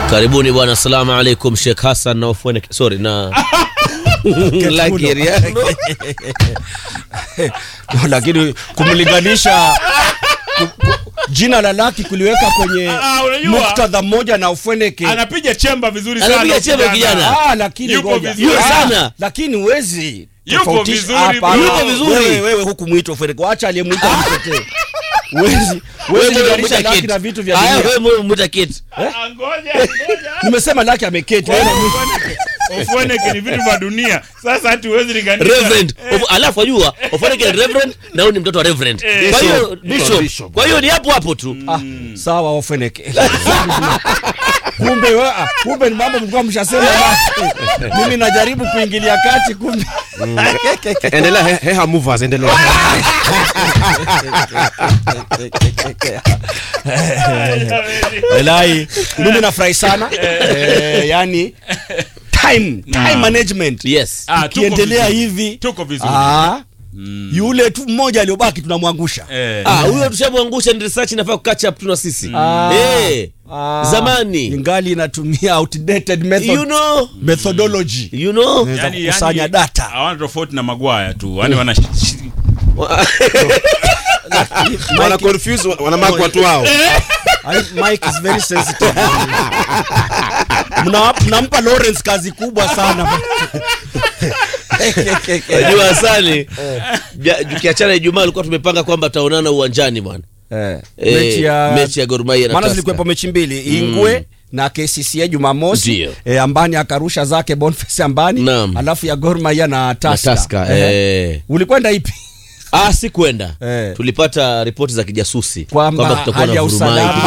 Karibuni bwana, assalamu alaikum. Sheikh Hassan na Ofwene, sorry na Lucky Riano. lakini kumlinganisha ku- ku- jina la Laki kuliweka kwenye Ah, unajua. muktadha mmoja na Ufweneke anapiga chemba vizuri sana Anapiga chemba kijana. Ah, lakini Yupo ngoja. vizuri Ah, sana. lakini huwezi Yupo tofautisha- vizuri, hapana. bro. Yupo vizuri. Wewe, wewe huku mwito Ufweneke, wacha aliyemwita mtetee. Huwezi Wewe huwezi mwe- linganisha mwita Laki kit. na vitu vya Aya, dunia. wewe mwe- mwita kit. Ah, ngoja ngoja Nimesema Laki ameketi. wewe na- Ofweneke ni vitu vya dunia sasa hati huwezi linganisha Reverend. Of- Alafu ajua Ofwene ni reverend na huyu ni mtoto wa reverend. Eh. Kwa hiyo Bishop. bishop. Kwa hiyo ni hapo hapo tu. Ah, sawa Ufweneke. kumbe wa, ah, kumbe ni mambo mlikuwa mshasema Laki. Mimi najaribu kuingilia kati kumbe. endelea he- heha movers endelea Wallahi, mimi nafurahi sana eh, yani time time management Yes. Ah, tuko ikiendelea vizuri. hivi tuko vizuri ah, yule tu mmoja aliyobaki tunamwangusha Eh. Ah, huyo tushamwangusha ni research inafaa catch up tu na sisi. Ah. Eh. Ah, Zamani. ingali inatumia outdated method, You know, methodology you know. za kukusanya data. hawana tofauti na magwaya tu yani wana wana confuse wana mark watu wao I- Mike is very sensitive Mna- mnampa Lawrence kazi kubwa sana Unajua Hasani, ja- tukiachana Ijumaa alikuwa tumepanga kwamba tutaonana uwanjani bwana. eh, Eh, mechi ya mechi ya Gor Mahia na maana Tusker. zilikuwepo mechi mbili Ingwe na KCCA Jumamosi Ndio. e, Ambani akarusha zake Boniface Ambani Naam. alafu ya Gor Mahia na Na Tusker. Tusker, Ehe. eh. ulikwenda ipi Ah, si kwenda Eh. tulipata ripoti za kijasusi Kwamba kutakuwa hali na ya vurumai usalama.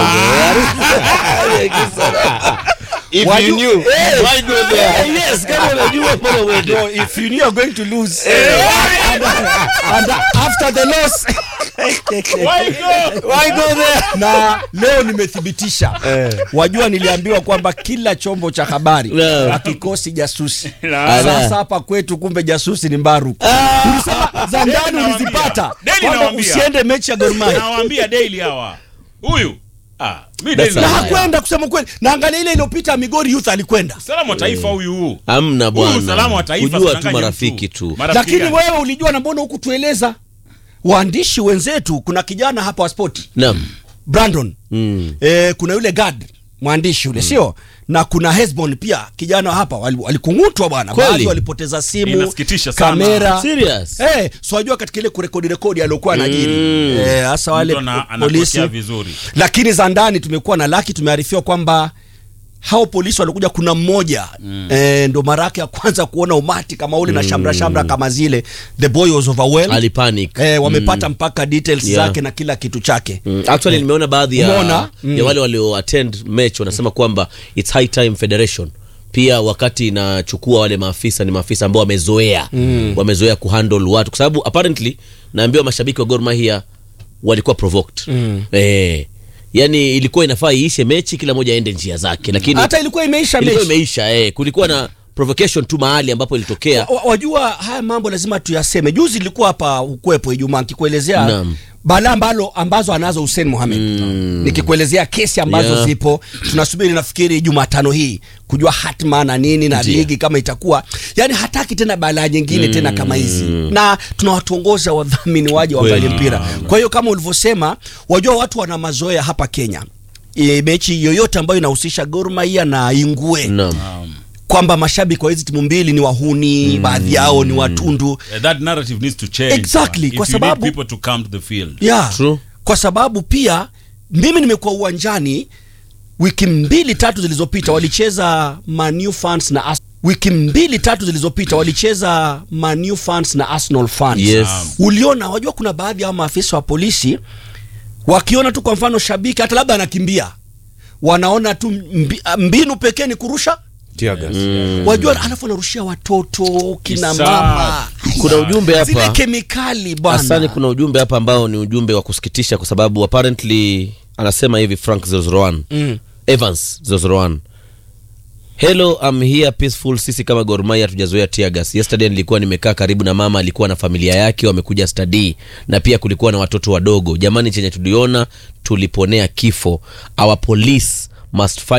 kidogo. if Waju- you knew Eh, Why go there? Yes, kama unajua mbona uende? no, if you knew you're going to lose and, and after the loss Why go? why go there na leo nimethibitisha wajua niliambiwa kwamba kila chombo cha habari Naam. akikosi jasusi Na- sasa hapa kwetu kumbe jasusi ni mbaru ulisema za ndani Daily ulizipata Daily kwamba nawaambia. usiende mechi ya Gor Mahia nawaambia daily hawa huyu ah mimi That's daily na a- nawaambia. hakwenda kusema kweli na angalia ile iliyopita Migori Youth alikwenda usalama wa taifa huyu Hamna Huyu usalama bwana, wa taifa kujua tu tunanganya marafiki mtu. tu. Marafiki lakini gani? wewe ulijua na mbona huku tueleza waandishi wenzetu kuna kijana hapa wa spoti Naam. Brandon Mm. eh, kuna yule Gad mwandishi yule sio na kuna Hesbon pia kijana hapa wali- walikung'utwa bwana Kweli? baadhi walipoteza simu Inasikitisha sana. kamera Serious? Eh, so wajua katika ile kurekodi rekodi aliokuwa anajiri Mm. eh, hasa wale Mtu ana- po- polisi anapokea vizuri lakini za ndani tumekuwa na laki tumearifiwa kwamba hao polisi walikuja kuna mmoja mm. eh, ndo mara yake ya kwanza kuona umati kama ule na shamra shamra kama zile the boy was overwhelmed Alipanic. eh, wamepata mpaka details Yeah. zake na kila kitu chake Mm. Actually nimeona baadhi ya, Umeona? Mm. ya wale walio attend match wanasema kwamba it's high time federation pia wakati inachukua wale maafisa ni maafisa ambao wamezoea mm. wamezoea kuhandle watu kwa sababu apparently naambiwa mashabiki wa Gor Mahia walikuwa provoked mm. eh, yani ilikuwa inafaa iishe mechi kila mmoja aende njia zake lakini hata ilikuwa imeisha ilikuwa mechi imeisha eh, kulikuwa na provocation tu mahali ambapo ilitokea Wa- wajua haya mambo lazima tuyaseme juzi ilikuwa hapa ukwepo ijumaa nikikuelezea Naam. balaa ambalo ambazo anazo Hussein Mohamed mm. nikikuelezea kesi ambazo Yeah. zipo tunasubiri nafikiri Jumatano hii kujua hatma na nini na Ndiyo. ligi kama itakuwa yani hataki tena balaa nyingine mm. tena kama hizi na tunawatuongoza wadhamini waje waangalie Kweli. mpira kwa hiyo kama ulivyosema wajua watu wana mazoea hapa Kenya e, mechi yoyote ambayo inahusisha Gor Mahia na Ingwe Naam. kwamba mashabiki wa hizi timu mbili ni wahuni baadhi yao ni watundu Eh, that narrative needs to change Exactly, If kwa you sababu- need people to come to the field yeah. True. kwa sababu pia mimi nimekuwa uwanjani wiki mbili tatu zilizopita walicheza Manu fans na Ars- wiki mbili tatu zilizopita walicheza Manu fans na Arsenal fans Yes. uliona wajua kuna baadhi ya maafisa wa polisi wakiona tu kwa mfano shabiki hata labda anakimbia wanaona tu mbi, mbinu pekee ni kurusha tear gas wajua alafu anarushia watoto kina Isa. mama kuna ujumbe zile hapa kemikali Asani, bwana kuna ujumbe hapa ambao ni ujumbe wa kusikitisha kwa sababu apparently anasema hivi Frank 001 Mm. Evans 001 Hello, I'm here peaceful. Sisi kama Gor Mahia hatujazoea tear gas. Yesterday nilikuwa nimekaa karibu na mama, alikuwa na familia yake wamekuja study, na pia kulikuwa na watoto wadogo. Jamani, chenye tuliona tuliponea kifo. Our police must fight